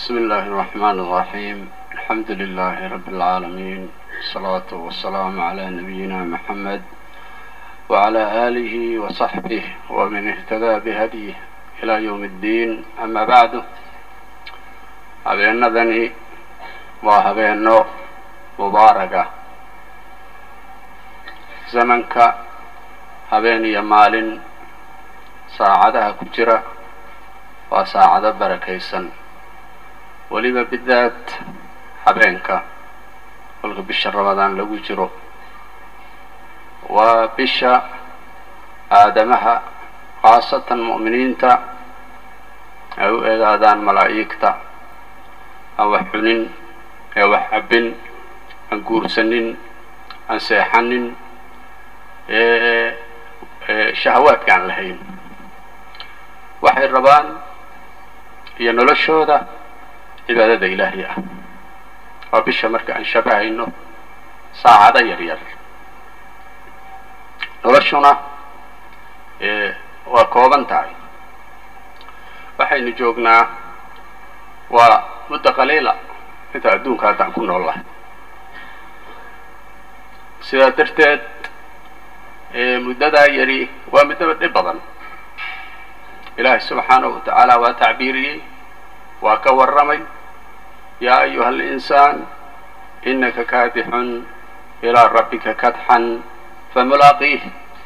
بسم الله الرحمن الرحيم الحمد لله رب العالمين الصلاة والسلام على نبينا محمد وعلى آله وصحبه ومن اهتدى بهديه إلى يوم الدين أما بعد habeenadani waa habeeno mubaaraga zamanka habeen iyo maalin saacadaha ku jira waa saacado barakaysan weliba bidaad habeenka kolka bisha ramadaan lagu jiro waa bisha aadamaha khaasatan mu'miniinta ay u eegaadaan malaa'igta aan wax xunin ee wax cabbin aan guursanin aan seexanin shahawaadka aan lahayn waxay rabaan iyo noloshooda cibaadada ilaahay ah waa bisha marka aan shabahayno saacado yar yar noloshuna waa kooban tahay waxaynu joognaa waa muddo qaliila inta adduunka haddaan ku nool lahay sidaa darteed muddadaa yari waa muddaba dhib badan ilaahay subxaanahu wa tacaala waa tacbiiriyey waa ka warramay yaa ayuha alinsaan inaka kaadixun ilaa rabbika kadxan famulaaqiih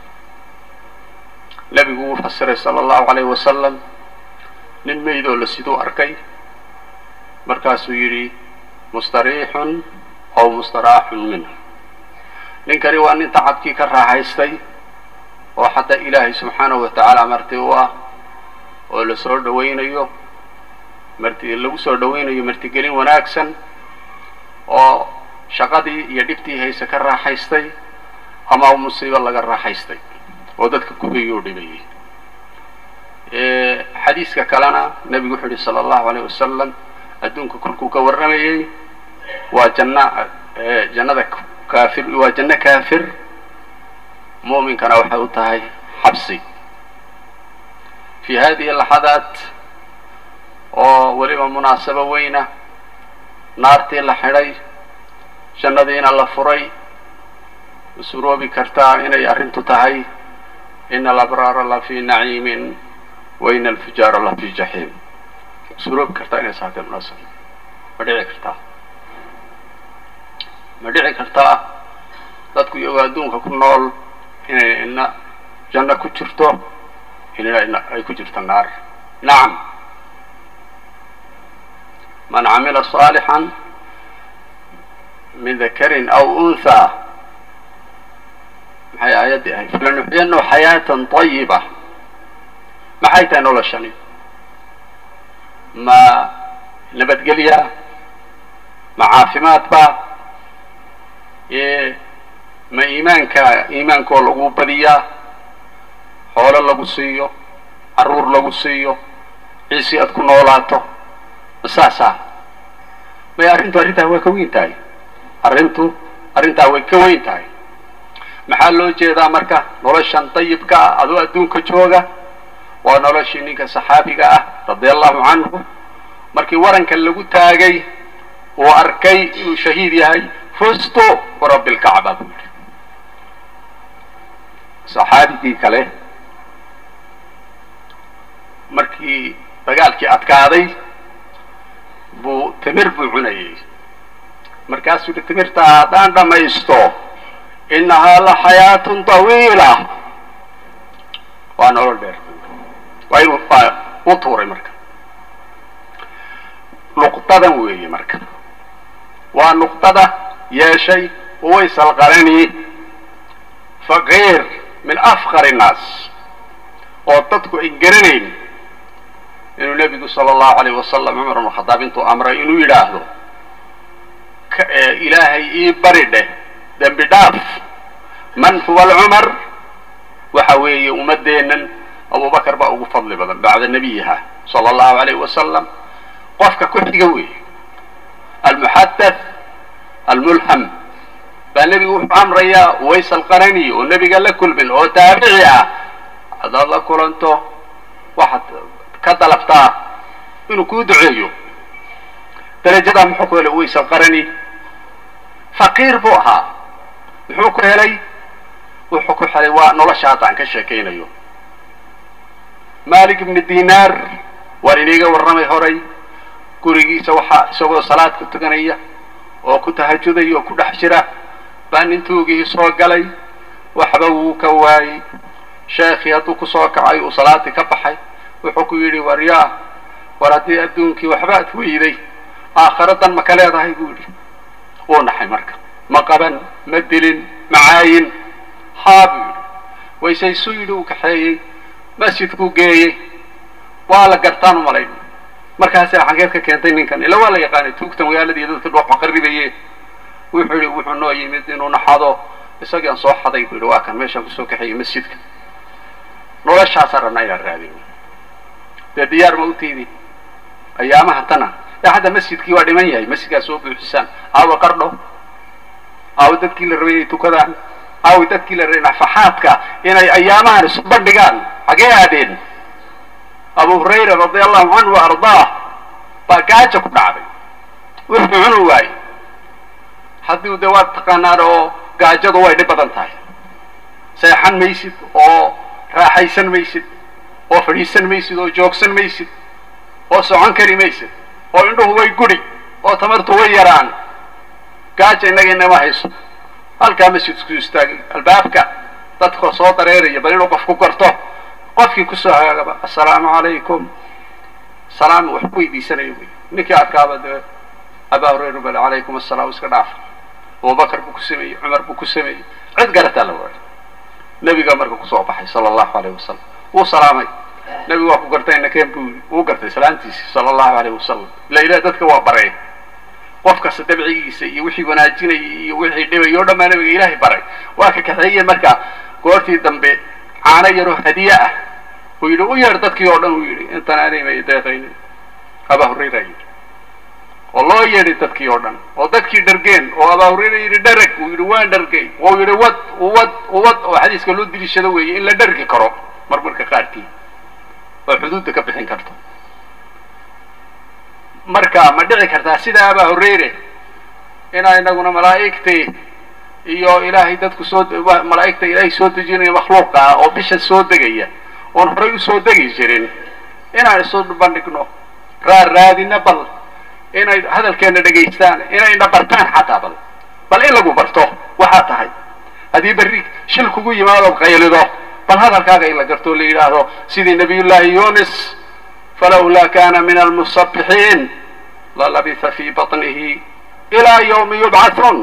nebigu wuu fasiray sala allahu calayh wasalam nin meydoo la siduu arkay markaasuu yidhi mustariixun aw mustaraaxun minhu ninkani waa nin tacabkii ka raaxaystay oo xataa ilaahay subxaanahu wa tacaala marti u ah oo la soo dhawaynayo marti lagu soo dhawaynayo martigelin wanaagsan oo shaqadii iyo dhibtii hayse ka raaxaystay ama musiibo laga raaxaystay oo dadka kubayuu dhibayay xadiiska kalena nebigu wuxuu yihi sala allahu alayh wasalam adduunka kolkuu ka warramayey waa janna jannada kaafir waa janno kaafir mu'minkana waxay u tahay xabsi fi hadihi laxadaat oo weliba munaasabo weyna naartii la xidhay jannadiina la furay usuroobi kartaa inay arrintu tahay ina alabraara la fi naciimin wa ina alfujaara la fi jaxiim usuroobi kartaa inay saatee munaasaba ma dhici kartaa ma dhici kartaa dadku iyagoo adduunka ku nool inay ina janno ku jirto inina ay ku jirto naar nacam man camila صaalixan min dakarin aw unthaa maxay aayaddii ahayd falanuxyanahu xayaatan طayiba maxay tahay noloshani ma nabadgelya ma caafimaad ba ma iimaanka iimaankoo lagu badiyaa xoolo lagu siiyo carruur lagu siiyo ciisi aad ku noolaato ma saasaa may arrintu arrintaa waa ka weyn tahay arrintu arrintaa way ka weyn tahay maxaa loo jeedaa marka noloshan dayibka ah adoo adduunka jooga waa noloshii ninka saxaabiga ah radia allahu canhu markii waranka lagu taagay uu arkay inuu shahiid yahay fusto warabbi lkacba buu yidhi saxaabigii kale markii dagaalkii adkaaday buu timir buu cunayay markaasuu yihi timirtaa haddaan dhammaysto innahaa la xayaatun tawiila waa nolol dheer waa inuu waa u tuuray marka nuqdadan weeye marka waa nuqdada yeeshay uwaysal qarani faqiir min afqar innaas oo dadku ay garanayn inuu nebigu sala allahu alayh wasalam cumar bn khadaab intuu amray inuu yidhaahdo ilaahay ii bari dheh dembi dhaaf man huwa alcumar waxa weeye ummadeennan abubakar baa ugu fadli badan bacda nebiyiha sala allahu alayh wasalam qofka ku xiga weeye almuxadath almulham baa nebigu wuxuu amrayaa uways alqarani oo nebiga la kulmin oo taabici ah haddaad la kulanto waxaad ka dalabtaa inuu kuu duceeyo darajadaa muxuu ku helay uways alqarani faqiir buu ahaa muxuu ku helay wuxuu ku helay waa nolosha hadda aan ka sheekaynayo malik ibni dinaar waan iniiga warramay horay gurigiisa waxaa isagoo salaad ku tukanaya oo ku tahajudaya oo ku dhex jira baa nin tuugihii soo galay waxba wuu ka waayey sheekhii hadduu kusoo kacay uu salaadii ka baxay wuxuu ku yidhi war yaa war haddii adduunkii waxbaad weyday aakhiro dan ma ka leedahay buu yidhi wuu naxay marka ma qaban ma dilin ma caayin haa buu yidhi waysaysuu yidhi uu kaxeeyey masjidkuu geeyey waa la gartaan u malayn markaasa xageed ka keentay ninkan ila waa la yaqaanay tuugta magaaladii dadka dhooxa qaribaye wuxuu yidhi wuxuu noo yimid inuu naxado isagii aan soo xaday buu yidhi waa kan meeshaan kusoo kaxeeyey masjidka noloshaasaan rabnaa inaan raadin dee diyaar ma utiidi ayaamaha tana ee hadda masjidkii waa dhiman yahay masjidkaa soo buuxisaan aawa qardho aawa dadkii la rabay inay tukadaan aawa dadkii la rabay nafaxaadka inay ayaamahan isu bandhigaan xagee aadeen abu hurayra radia allahu canhu wa ardaah baa gaaja ku dhacday wuxuu cunu waayey haddii dee waad taqaanaan oo gaajadu way dhib badan tahay seexan maysid oo raaxaysan maysid oo fadhiisan maysid oo joogsan maysid oo socon kari maysid oo indhuhu way gudhi oo tamartu way yaraan gaaja innaga inama hayso halkaa masjidku istaagay albaabka dadkoo soo dareeraya bal inuu qof ku garto qofkii kusoo hagaagaba assalaamu calaykum salaam wax ku weydiisanayo wy ninkii arkaaba dee abaa hurayra bal calaykum assalaam iska dhaafa abubakar buu ku sameeyey cumar buu ku sameeyey cid garataa la waayay nebiga marka kusoo baxay sala allahu alayh wasalam wuu salaamay nebigu waa ku gartay nakeen buu yidhi wuu gartay salaantiisi sala allahu alayh wasalam ila ilaah dadka waa bareen qof kasta dabcigiisa iyo wixii wanaajinayay iyo wixii dhibay o dhammaa nebiga ilaahay baray waa ka kaxeeyey marka goortii dambe caano yaroo hadiye ah uu yidhi u yeer dadkii oo dhan uu yidhi intan anima deeqaynin abaa hurayra yidhi oo loo yeedhay dadkii oo dhan oo dadkii dhargeen oo abaa hurayra yidhi dharag uu yidhi waan dhargay oo yidhi wad uwad uwad oo xadiiska loo diliishado weeye in la dhargi karo marmarka qaarkii oo xuduudda ka bixin karto marka ma dhici kartaa sida abaa hurayre inaa inaguna malaa'igtii iyo ilaahay dadku soo malaa'igta ilaahay soo dejinaya makhluuqa ah oo bisha soo degaya oon horay usoo degi jirin inaan isu bandhigno raarraadina bal inay hadalkeena dhegaystaan inayna bartaan xataa bal bal in lagu barto waxaa tahay haddii berri shil kugu yimaadoo qaylido bal hadalkaaga in la garto la yidhaahdo sidii nabiyullaahi yunis falawlaa kana min almusabixiin lalabitha fii baطnihi ilaa ywmi yubcathuun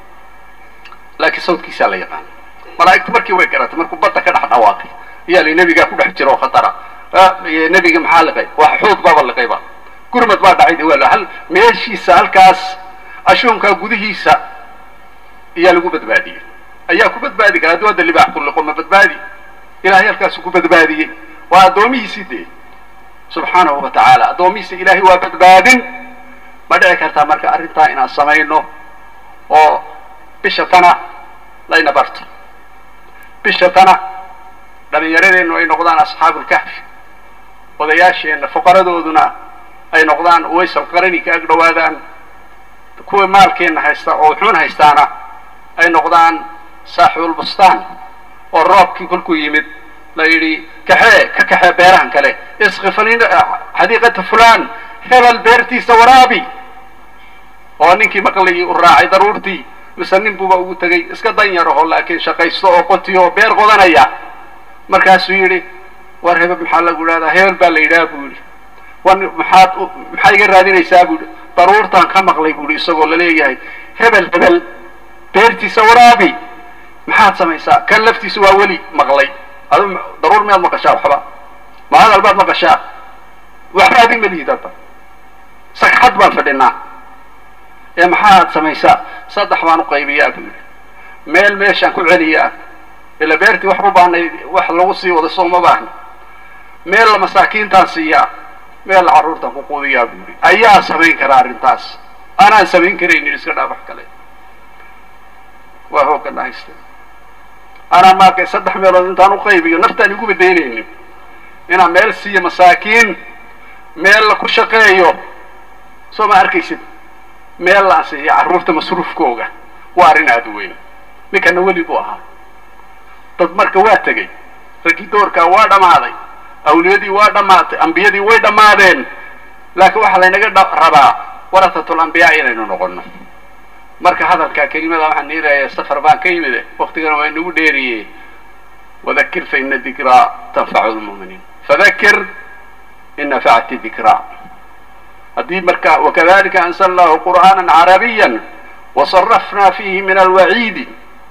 laakiin sawdkiisaa la yaqaan malaa'igtu markii way garatay markuu badda ka dhex dhawaaqay ayaa la nebigaa ku dhex jiro oo khatara nebiga maxaa liqay wax xuud baaba liqayba gurmad baa dhacay de waa hal meeshiisa halkaas ashuunkaa gudihiisa ayaa lagu badbaadiyey ayaa ku badbaadi kara hadduu hadda libaax ku liqo ma badbaadi ilahay halkaasu ku badbaadiyey waa addoomihiisii dee subxaanahu wa tacaala addoomihiisa ilaahay waa badbaadin ma dhici kartaa marka arrintaa inaan samayno oo bisha tana layna barto bisha tana dhallinyaradeennu ay noqdaan asxaabulkahfi odayaasheenna fuqaradooduna ay noqdaan waysal qarani ka ag dhowaadaan kuwa maalkeenna haysta oo wuxuun haystaana ay noqdaan saaxibulbustaan oo roobkii kolkuu yimid la yidhi kaxee ka kaxee beerahan kale isqifalin xadiiqata fulaan hebel beertiisa waraabi oo ninkii maqligii u raacay daruurtii mise nin buuba ugu tegay iska dan yaraho laakiin shaqaysto oo qotiyo oo beer qodanaya markaasuu yidhi war hebel maxaa lagu idhahdaa hebel baa la yidhaha buu yidhi war maxaad maxaa iga raadinaysaa buu yidhi daruurtaan ka maqlay buu yidhi isagoo laleeyahay hebel hebel beertiisa waraabi maxaad samaysaa kan laftiisa waa weli maqlay adu daruur miyaad maqashaa waxba ma hadal baad maqashaa waxba adig ma lihid hadda sagxad baan fadhinaa ee maxaad samaysaa saddex baan u qaybiyaa buu yidhi meel meeshaan ku celiyaa ila beertii wax u baahnay wax lagu sii wada soo ma baahni meel la masaakiintaan siiyaa meel la carruurtaan ku quudiyaa buu yidhi ayaa samayn karaa arrintaas anaan samayn karaynin iska dhaaf wax kale waa hoogana hayste anaa maarkay saddex meelood intaan u qaybiyo naftaan igu badaynaynin inaan meel siiyo masaakiin meel la ku shaqeeyo soo ma arkaysid meel la ansixiyo carruurta masruufkooga waa arrin aada u weyn ninkana weli buu ahaa dad marka waa tegey raggii doorkaa waa dhammaaday awliyadii waa dhammaatay ambiyadii way dhammaadeen laakiin waxaa laynaga rabaa warahatul ambiyaa inaynu noqono marka hadalkaa kelimada waxaan niirayaa safar baan ka yimide waktigana waa inagu dheeriye wadakir fa ina dikraa tanfacu lmu'miniin fadakir in nafacti dikraa haddii marka wakadalika anzalnahu qur'aana carabiya wasarafna fihi min alwaciidi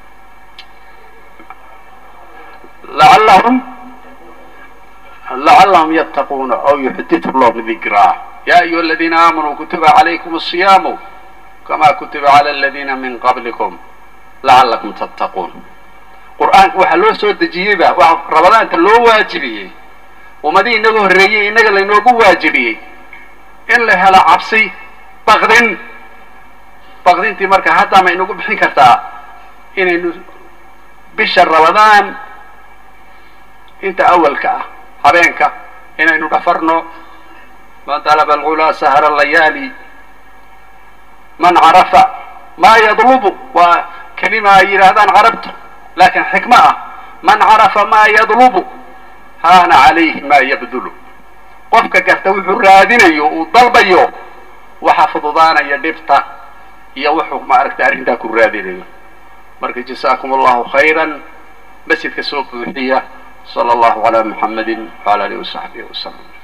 lacallahum lacallahum yattaquuna aw yuxditu lahum dikraa ya ayuha aladiina aamanuu kutiba calaykum asiyaamu kama kutiba cala aladiina min qablikum lacallakum tattaquun qur-aanka waxaa loo soo dejiyeyba waxa rabadaanta loo waajibiyey ummadihii inaga horreeyey innaga laynoogu waajibiyey in la helo cabsi baqdin baqdintii marka haddaa ma inagu bixin kartaa inaynu bisha rabadaan inta awalka ah habeenka inaynu dhafarno man dalaba alghulaa sahara layaali man carafa maa yadlubu waa kelima ay yidhaahdaan carabtu laakiin xikmo ah man carafa maa yadlubu haana calayhi maa yabdulu qofka garta wuxuu raadinayo uu dalbayo waxa fududaanaya dhibta iyo wuxuu maaragtay arrintaa ku raadinayo marka jasaakum allahu khayran masjidka soo buuxiya sala allahu calaa muxammadin wala alihi wasaxbihi wasalam